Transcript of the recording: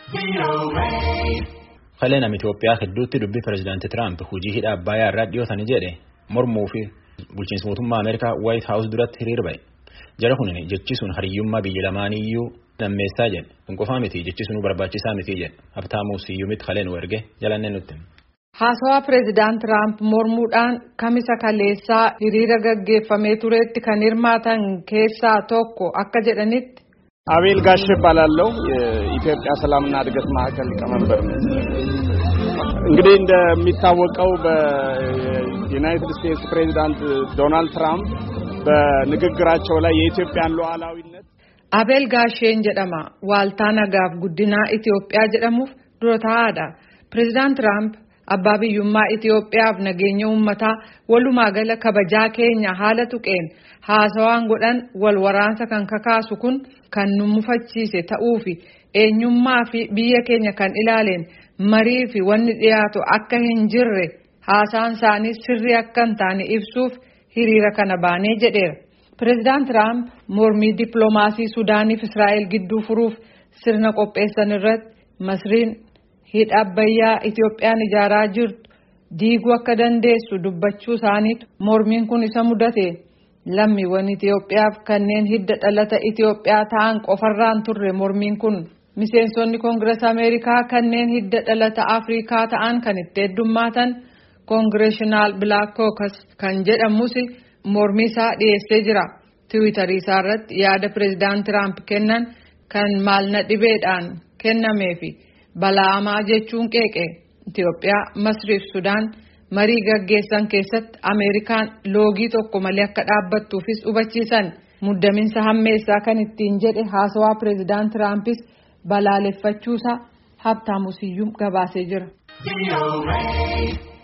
Kalee nama Itoophiyaa hedduutti dubbii pireezidaantii Tiraamp hojii hidha Abbayyaa irraa dhiyootanii jedhe mormuu fi bulchiinsa mootummaa Ameerikaa Waayit Haawus duratti hiriir ba'e. Jara kun jechi sun hariyyummaa biyya lamaaniyyuu nammeessaa jedhe. Kun qofaa miti jechi sunuu barbaachisaa miti jedhe. Habtaamuu Siyyumitti kalee nu erge jalannee nutti. Haasawaa pireezidaant Tiraamp mormuudhaan kamisa kaleessaa hiriira gaggeeffamee turetti kan hirmaatan keessaa tokko akka jedhanitti. አቤል ጋሽ እባላለሁ የኢትዮጵያ ሰላምና እድገት ማዕከል ሊቀመንበር ነው። እንግዲህ እንደሚታወቀው በዩናይትድ ስቴትስ ፕሬዚዳንት ዶናልድ ትራምፕ በንግግራቸው ላይ የኢትዮጵያን ሉዓላዊነት አቤል ጋሼን ጀደማ ዋልታ ነጋፍ ጉዲና ኢትዮጵያ ጀደሙፍ ዱረታadha pireezidaant Tiraamp abbaa biyyummaa Itoophiyaaf nageenya uummataa walumaa gala kabajaa keenya haala tuqeen haasawaan godhan wal waraansa kan kakaasu kun kan nu mufachiise ta'uu fi eenyummaa fi biyya keenya kan ilaaleen marii fi wanni dhiyaatu akka hin jirre haasaan isaanii sirrii akka hin taane ibsuuf hiriira kana baanee jedheera. Pireezidaant Tiraamp mormii dippiloomaasii Suudaaniif Israa'el gidduu furuuf sirna qopheessan irratti Masriin hidha Abbayyaa Itoophiyaan ijaaraa jirtu diiguu akka dandeessu dubbachuu isaaniitu mormiin kun isa mudate. lammiiwwan Itoophiyaaf kanneen hidda dhalata Itoophiyaa ta'an qofarraan turre mormiin kun miseensonni koongirees Ameerikaa kanneen hidda dhalata Afrikaa ta'an kan itti heddummaatan koongireeshinaal Black Caucus kan jedhamus mormii isaa dhiyeessee jira. Tiwiitarii isaa irratti yaada pireezidaant Tiraamp kennan kan maalna dhibeedhaan kennamee fi bala'amaa jechuun qeeqe Itoophiyaa, Masriif Sudaan. marii gaggeessan keessatti ameerikaan loogii tokko malee akka dhaabbattuufis hubachiisan muddaminsa hammeessaa kan ittiin jedhe haasawaa pireezidaant tiraampis balaaleffachuusaa habtaamusiyyuu gabaasee jira.